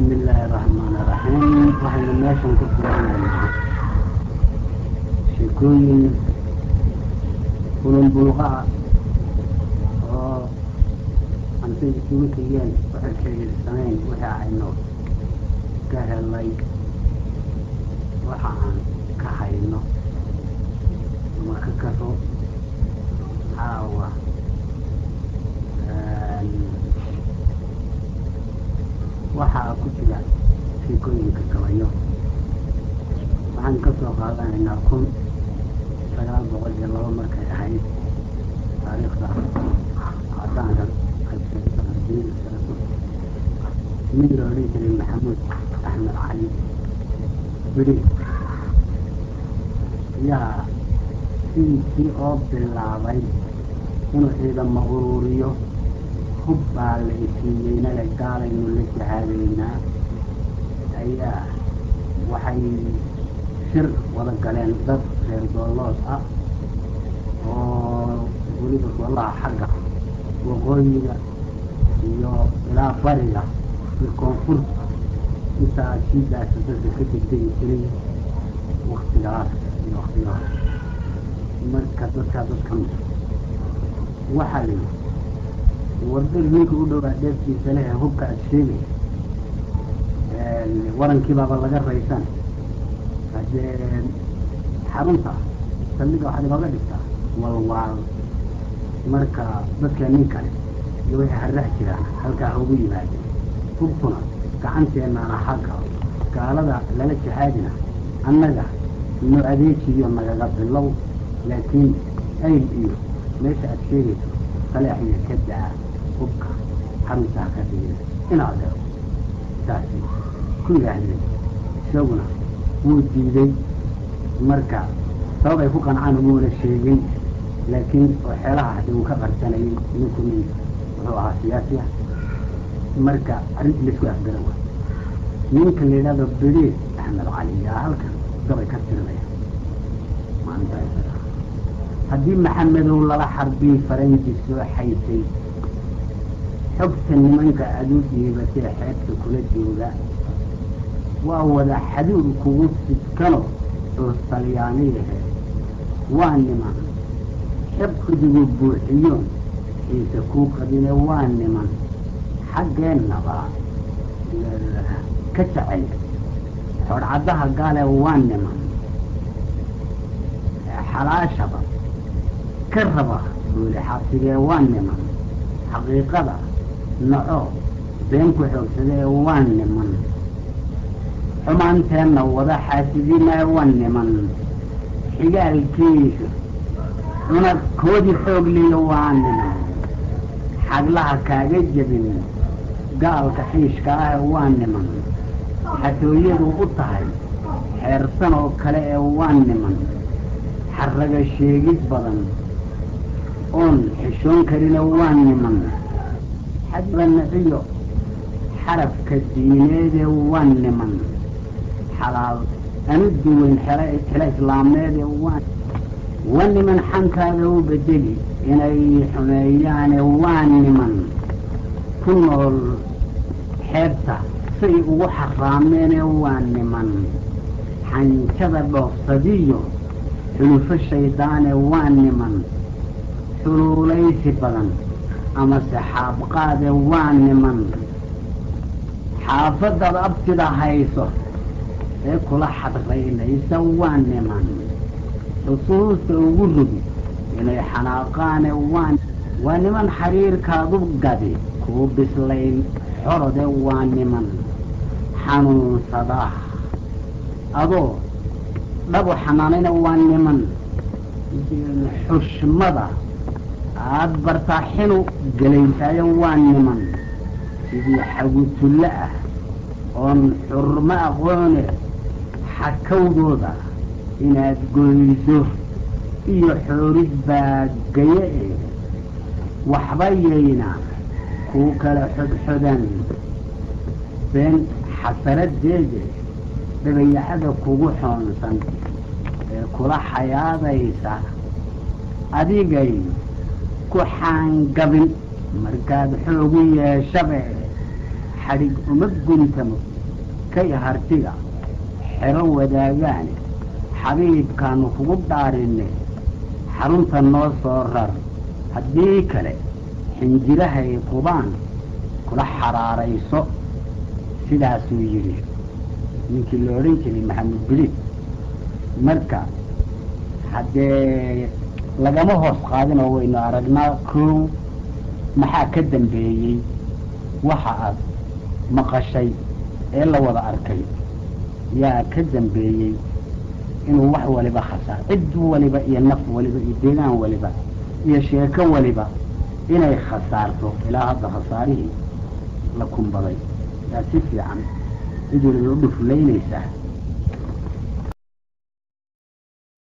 bismi illaahi raxmaan iraxiim waxaynu meeshan ku fiirinaynaa sheekooyin bulunbulqa ah oo antay isugu tegeen waxay xiriirsanayn wixii aynu ka helay waxa aan ka hayno ama ka karo caawa waxaa ku jira sheekooyinka gabayo waxaan ka soo qaadanaynaa kun sagaal boqol iyo laba markay ahayd taariikhda cadaanka nin la odhan jiray maxamuud axmed cali beri yaa sidiisii oo bilaabay inuu ciidama ururiyo hub baa la isiiyeynale gaalaynu la jahaadaynaa ayaa waxay shir wada galeen dad reer doollood ah oo weliba doolaha xagga waqooyiga iyo ilaa bariga iyo koonfurta intaa shiidaasa dadka ka degdegi jiray waktigaas iyo waktigaas marka dadkaa dadka waxaa la yidhi wardar ninka u dhowaa dheeftiisa leh hubka aad sheegay warankii baaba laga raysan haddee xarunta saldhiga waxaad ibaga dhigtaa walwaal marka dadka nin kale iyo wixii harrax jiraan halkaa ha ugu yimaadeen hubkuna gacanteennaana xagga gaalada lala jihaadina annaga no adeejiyo nagaga bilow laakiin ayl iyo meesha aad sheegayso salaaxiya ka daa hubka xaruntaa ka dhigina inaad helo taasi ku yidhaahdeen isaguna wuu diiday marka sabab ay ku qancaan umuuna sheegin laakiin waxyaalaha hadi uu ka qarsanayay ninku nin wuxuu ahaa siyaasi ah marka arrintii laisku afgara wa ninka la yidhahdo beriir axmed cali yaa halkan gabay ka tirinaya maalinta haddii maxamedow lala xarbii faranji soo xaysay xogta nimanka aada u dhiibatee xeebta kula jooga waa wada xaduur kugu sidkano oo talyaaniyahe waa niman xebkudigu buuxiyoon xiise kuu qabine waa niman xaggeennaba ka jecel xodhcaddaha gaale waa niman xalaashaba ka raba buuli xabsigee waa niman xaqiiqada naco been ku xoogsadee waa niman xumaanteenna wada xaasidinaa waa niman xigaalkiisu cunad koodii xoog liyo waa niman xaglaha kaaga jebin gaalka xiishka ah waa niman xatooyadu u tahay xeersan oo kale ee waa niman xarraga sheegid badan oon xishoon karina waa niman xadla niciyo xarafka diineedee waa niman xalaal anu duweyn xelo xelo islaameedee waa waa niman xankaada u bedeli inay xumeeyaane waa niman ku nool xeebta say ugu xaraameene waa niman xanjada dhoofsadiyo xulufo shaydaane waa niman xuluulaysi badan amase xaabqaade waa niman xaafadaad abtida hayso ee kula xadraynaysa waa niman xusuusta ugu rogi inay xanaaqaane waa waa niman xiriirkaadu gadi kuu bislayn xorode waa niman xanuunsada adoo dhabu xanaanayna waa niman xushmada aada bartaa xinu gelaysaayo waa niman sidii xagutulle ah oon xurmo aqoone xakawdooda inaad goyso iyo xoorid baa gaye e waxba yayna kuu kala xodxodan been xasaradeede dhabayacada kugu xoonsan ee kula xayaadaysa adigay ku xaangabin markaad xoogu yeeshabe xadhig uma guntamo kay hartiga xero wadaagaane xabiibkaanu kugu dhaarinne xarunta noo soo rar haddii kale xinjirahay qubaan kula xaraarayso sidaasuu yidhi ninkii la odhan jiray maxamed bilid marka haddee lagama hoos qaadin oo waynu aragnaa kow maxaa ka dambeeyey waxa aad maqashay ee la wada arkay yaa ka dambeeyey inuu wax waliba khasaar cid waliba iyo naf waliba iyo deegaan waliba iyo sheeko waliba inay khasaarto ilaa hadda khasaarihii la kumbaday yaa si fiican cid waliba u dhuflaynaysaa